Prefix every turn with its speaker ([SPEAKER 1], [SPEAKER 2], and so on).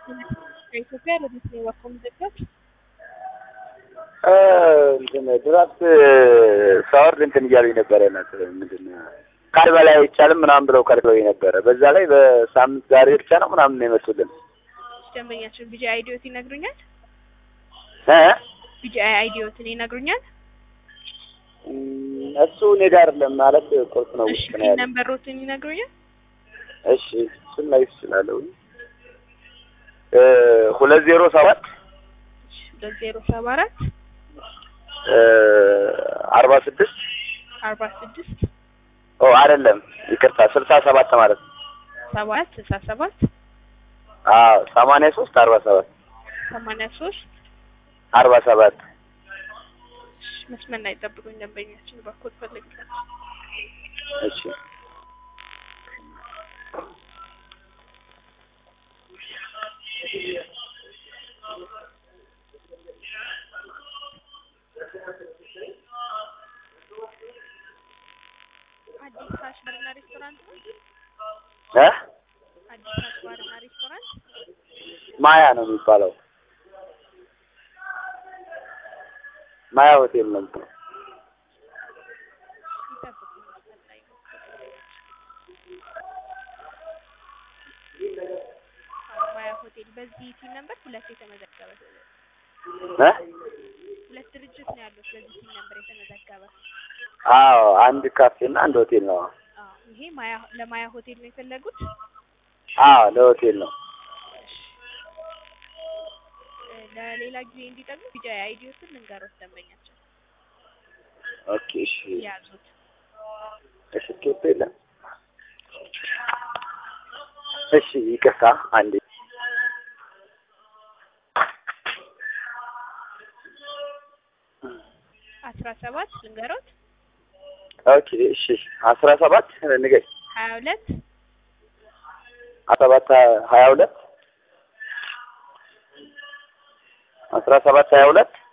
[SPEAKER 1] ከኢትዮጵያ ለቤት ነው የወጣው ምዘጋት
[SPEAKER 2] እንትን ድራፍት ሳወርድ እንትን እያሉኝ ነበረ ናት ምንድን ነው ቃል በላይ አይቻልም ምናምን ብለው ከልክለውኝ ነበረ። በዛ ላይ በሳምንት ዛሬ ብቻ ነው ምናምን ነው የመጡልን።
[SPEAKER 1] ደንበኛችን ቢጂ አይዲዮት ይነግሩኛል።
[SPEAKER 2] እ
[SPEAKER 1] ቢጂ አይዲዮትን ይነግሩኛል።
[SPEAKER 2] እም፣ እሱ እኔ ጋር አይደለም ማለት ቁርስ ነው
[SPEAKER 1] እሺ
[SPEAKER 2] ውስጥ ነው ያለው።
[SPEAKER 1] ነምበሮትን ይነግሩኛል።
[SPEAKER 2] እሺ እሱን ላይ ይችላለሁ። እ ሁለት ዜሮ ሰባት
[SPEAKER 1] እሺ ሁለት ዜሮ ሰባ አራት
[SPEAKER 2] እ አርባ ስድስት
[SPEAKER 1] አርባ ስድስት
[SPEAKER 2] ኦ አይደለም ይቅርታ ስልሳ ሰባት ማለት ነው።
[SPEAKER 1] ሰባ አራት ስልሳ ሰባት
[SPEAKER 2] አዎ ሰማንያ ሶስት አርባ ሰባት
[SPEAKER 1] ሰማንያ ሶስት
[SPEAKER 2] አርባ ሰባት
[SPEAKER 1] መስመር ላይ ጠብቁኝ። ደንበኛችን በኩል ፈልግ
[SPEAKER 2] እሺ
[SPEAKER 1] አዲስ ካሽ ባርና ሬስቶራንት ነው።
[SPEAKER 2] እ
[SPEAKER 1] አዲስ ካሽ ባርና ሬስቶራንት
[SPEAKER 2] ማያ ነው የሚባለው። ማያ ሆቴል ነው የሚባለው።
[SPEAKER 1] ይጠብቁኝ። መስመር ላይ ነው። ማያ ሆቴል በዚህ ቲም ነበር ሁለት የተመዘገበ
[SPEAKER 2] እ
[SPEAKER 1] ሁለት ድርጅት ነው ያሉት በዚህ ቲም ነበር የተመዘገበ።
[SPEAKER 2] አዎ አንድ ካፌ እና አንድ ሆቴል ነው።
[SPEAKER 1] አዎ ይሄ ማያ ለማያ ሆቴል ነው የፈለጉት።
[SPEAKER 2] አዎ ለሆቴል ነው።
[SPEAKER 1] እ ለሌላ ጊዜ እንዲጠቅሙ ቢጃ አይዲዮትን ልንገሮት ደንበኛቸው
[SPEAKER 2] ኦኬ እሺ
[SPEAKER 1] ያዙት።
[SPEAKER 2] እሺ ኬፕ የለም። እሺ ይቅርታ አንዴ
[SPEAKER 1] አስራ ሰባት ልንገሮት
[SPEAKER 2] ኦኬ እሺ አስራ ሰባት ንገኝ
[SPEAKER 1] ሀያ ሁለት
[SPEAKER 2] አስራ ሰባት ሀያ ሁለት አስራ ሰባት ሀያ ሁለት